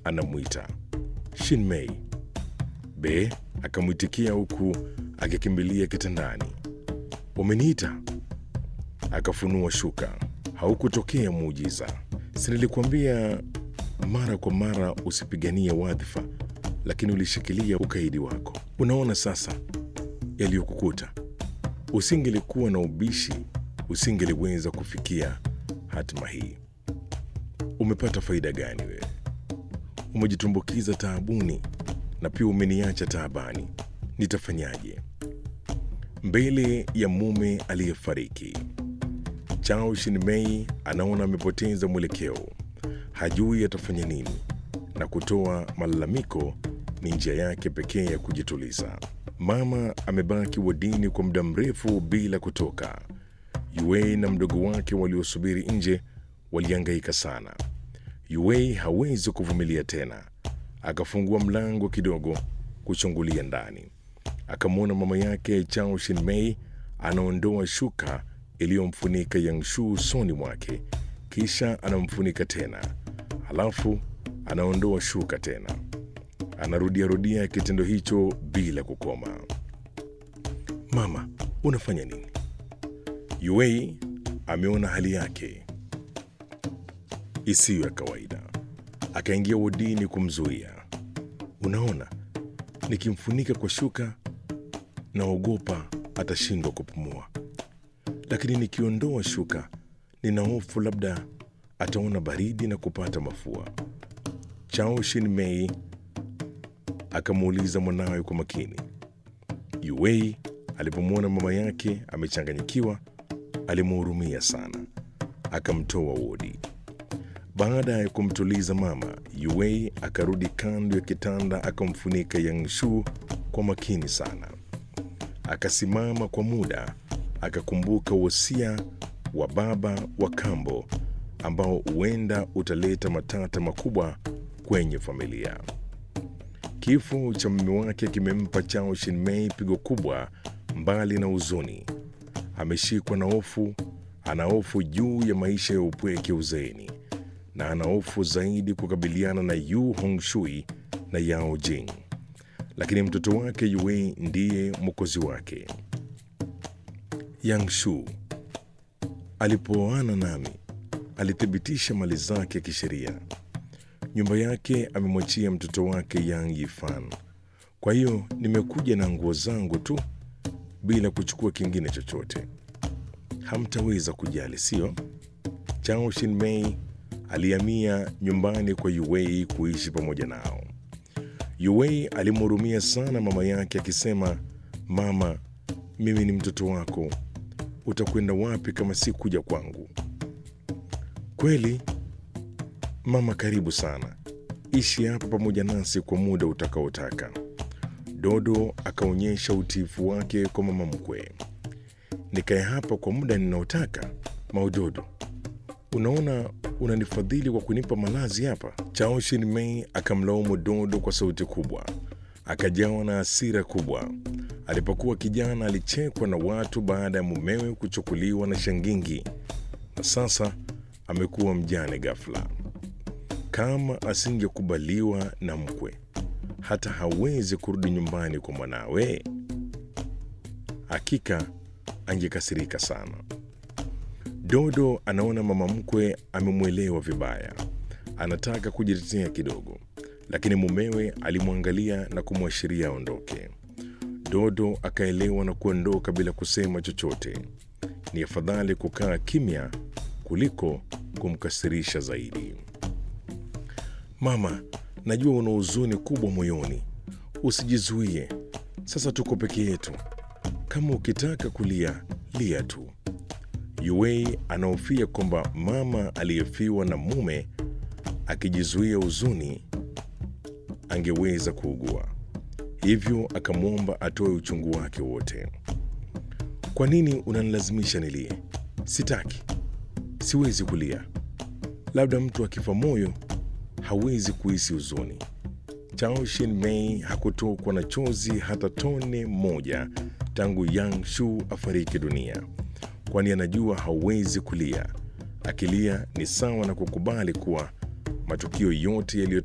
anamwita Shinmei. Be akamwitikia huku akikimbilia kitandani. Umeniita? Akafunua shuka. Haukutokea muujiza. Si nilikuambia mara kwa mara usipiganie wadhifa, lakini ulishikilia ukaidi wako. Unaona sasa yaliyokukuta. Usingelikuwa na ubishi, usingeliweza kufikia hatima hii. Umepata faida gani wewe? Umejitumbukiza taabuni na pia umeniacha taabani. Nitafanyaje? Mbele ya mume aliyefariki, Chao Shinmei anaona amepoteza mwelekeo, hajui atafanya nini, na kutoa malalamiko ni njia yake pekee ya kujituliza. Mama amebaki wadini kwa muda mrefu bila kutoka. Yue na mdogo wake waliosubiri nje walihangaika sana. Yue hawezi kuvumilia tena, akafungua mlango kidogo kuchungulia ndani. Akamwona mama yake Chao Shinmei anaondoa shuka iliyomfunika Yangshu usoni mwake, kisha anamfunika tena, halafu anaondoa shuka tena. Anarudiarudia kitendo hicho bila kukoma. Mama, unafanya nini? Yue ameona hali yake isiyo ya kawaida, akaingia wodini kumzuia. Unaona, nikimfunika kwa shuka naogopa atashindwa kupumua, lakini nikiondoa shuka nina hofu labda ataona baridi na kupata mafua. Chao Shinmei akamuuliza mwanawe kwa makini. Yuei alipomwona mama yake amechanganyikiwa, alimhurumia sana, akamtoa wodi. Baada ya kumtuliza mama, Yuei akarudi kando ya kitanda, akamfunika Yangshu kwa makini sana. Akasimama kwa muda, akakumbuka wosia wa baba wa kambo ambao huenda utaleta matata makubwa kwenye familia. Kifo cha mume wake kimempa Chao Shinmei pigo kubwa. Mbali na huzuni, ameshikwa na hofu. Ana hofu juu ya maisha ya upweke uzeeni, na ana hofu zaidi kukabiliana na Yu Hongshui na Yao Jing, lakini mtoto wake Yue ndiye mwokozi wake. Yangshu alipooana nami alithibitisha mali zake kisheria. Nyumba yake amemwachia mtoto wake Yang Yifan. Kwa hiyo nimekuja na nguo zangu tu bila kuchukua kingine chochote. Hamtaweza kujali, sio? Chao Shinmei alihamia nyumbani kwa Yuwei kuishi pamoja nao. Yuwei alimhurumia sana mama yake akisema, mama, mimi ni mtoto wako, utakwenda wapi kama si kuja kwangu? Kweli mama, karibu sana, ishi hapa pamoja nasi kwa muda utakaotaka. Dodo akaonyesha utiifu wake kwa mama mkwe. Nikae hapa kwa muda ninaotaka? Maudodo, unaona unanifadhili kwa kunipa malazi hapa? Chao Shinmei akamlaumu Dodo kwa sauti kubwa, akajawa na hasira kubwa. Alipokuwa kijana alichekwa na watu baada ya mumewe kuchukuliwa na shangingi, na sasa amekuwa mjane ghafla. Kama asingekubaliwa na mkwe, hata hawezi kurudi nyumbani kwa mwanawe, hakika angekasirika sana. Dodo anaona mama mkwe amemwelewa vibaya, anataka kujitetea kidogo, lakini mumewe alimwangalia na kumwashiria aondoke. Dodo akaelewa na kuondoka bila kusema chochote. Ni afadhali kukaa kimya kuliko kumkasirisha zaidi. Mama, najua una huzuni kubwa moyoni, usijizuie. Sasa tuko peke yetu, kama ukitaka kulia lia tu. Yuei anahofia kwamba mama aliyefiwa na mume akijizuia huzuni angeweza kuugua, hivyo akamwomba atoe uchungu wake wote. Kwa nini unanilazimisha nilie? Sitaki, siwezi kulia. Labda mtu akifa moyo hawezi kuhisi huzuni. Chao Shin-mei hakutokwa na chozi hata tone moja tangu Yang Shu afariki dunia, kwani anajua hawezi kulia. Akilia ni sawa na kukubali kuwa matukio yote yaliyo